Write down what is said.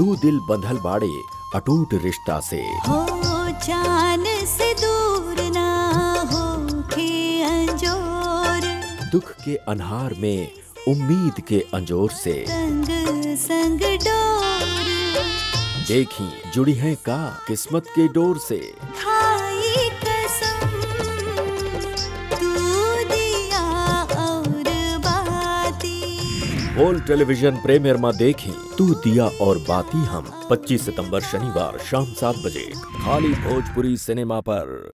दू दिल बंधल बाड़े अटूट रिश्ता से हो जान से दूर ना हो के अंजोर दुख के अनहार में उम्मीद के अंजोर से संग संग डोर देखी जुड़ी है का किस्मत के डोर से खाई कसम तू दिया और बाती बोल टेलीविजन प्रीमियर में देखी तू दिया और बाती हम 25 सितंबर शनिवार शाम सात बजे खाली भोजपुरी सिनेमा पर